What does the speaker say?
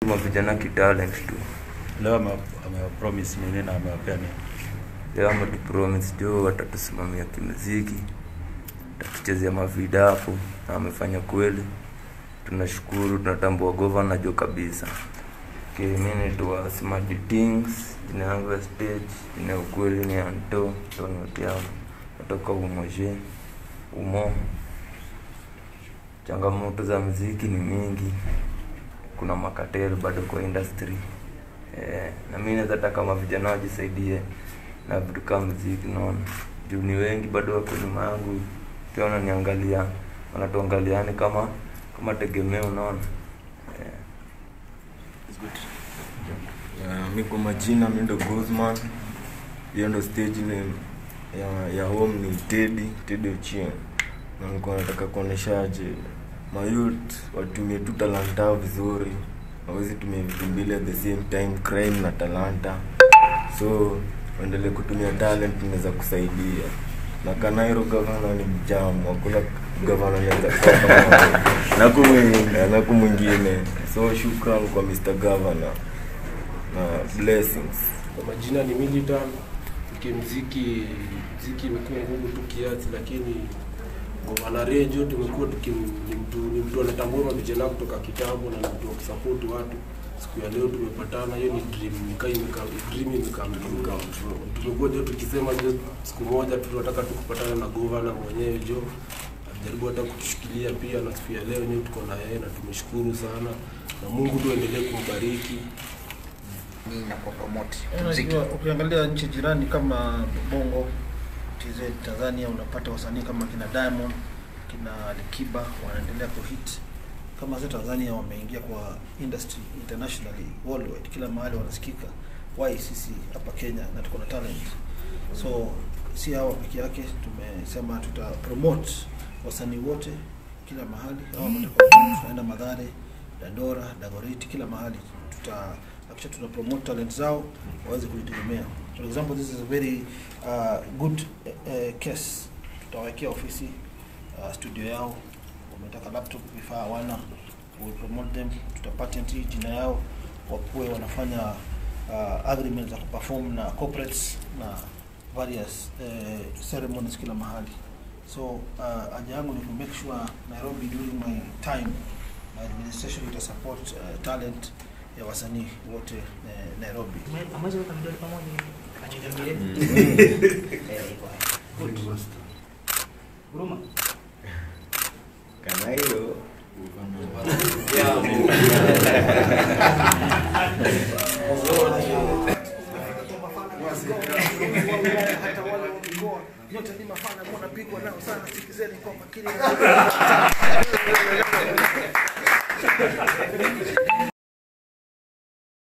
mavijana kitalent tu leo ame- amewapromise nini na amewapea nini leo ametupromise jo watatusimamia kimuziki tatuchezea mavida hapo na amefanya kweli tunashukuru tunatambua governor jo kabisa okay, mi naitwa Smarty Things jina yangu ya stage jina ya ukweli ni Anto Tonotiamo natoka Umoje Umo changamoto za muziki ni mingi kuna makatel bado kwa industry eh, na mi naweza taka kama vijana wajisaidie na vitu kama muziki naona juu ni wengi bado wako nyuma yangu pia wananiangalia wanatuangaliani kama kama tegemeo unaona eh, Uh, mi kwa majina mi ndo Guzman. Hiyo ndo stage name ya, ya home ni Teddy, Teddy Ochieng. Na nilikuwa nataka kuoneshaje mayouth watumie tu talanta yao vizuri, hawezi tumia vitu mbili at the same time, crime na talanta. So waendelee kutumia talent, inaweza kusaidia. Na Kanairo gavana ni mjamu, hakuna gavana anaweza kuwa kama yeye. naku mwingine naku mwingine. So shukran kwa Mr. Governor na blessings. Kwa majina ni Militan. Kimziki mziki imekuwa ngumu tu kiasi, lakini Govana Rejo tumekuwa tukim ni mtu ni mtu anatambua vijana kutoka kitambo na ni mtu wa kusupport watu. Siku ya leo tumepatana, hiyo ni dream imekaa imekaa dream imekaa imekaa. Tumekuwa jo tukisema jo siku moja tu tunataka tu kupatana na governor mwenyewe jo ajaribu hata kutushikilia pia, na siku ya leo nyewe tuko na yeye na tumeshukuru sana, na Mungu tu endelee kumbariki. ni na kupromote muziki Unajua, ukiangalia nchi jirani kama Bongo, TZ Tanzania, unapata wasanii kama kina Diamond, kina Alikiba wanaendelea kuhit. Kama sasa Tanzania wameingia kwa industry internationally worldwide, kila mahali wanasikika. Why sisi hapa Kenya na tuko na talent, so si hawa peke yake. Tumesema tuta promote wasanii wote kila mahali. Hawa watakuwa tunaenda Madhare, Dandora, Dagoretti, kila mahali tuta akisha tuna promote talent zao waweze kujitegemea. For example, this is a very uh, good uh, case. Tutawekea ofisi uh, studio yao, wametaka laptop, vifaa hawana, we promote them, tuta patent hii jina yao, wakuwe wanafanya uh, agreement za kuperform na corporates na various uh, ceremonies kila mahali. So uh, haja yangu ni ku make sure Nairobi during my time my administration ita support uh, talent ya wasanii wote eh, Nairobi. amwezi weka vidole pamoja hivi achoniambie huruma Kanairo hata wale wa mikoa nyote ni mafana, mbona pigwa nao sana, sikizeni kwa makini.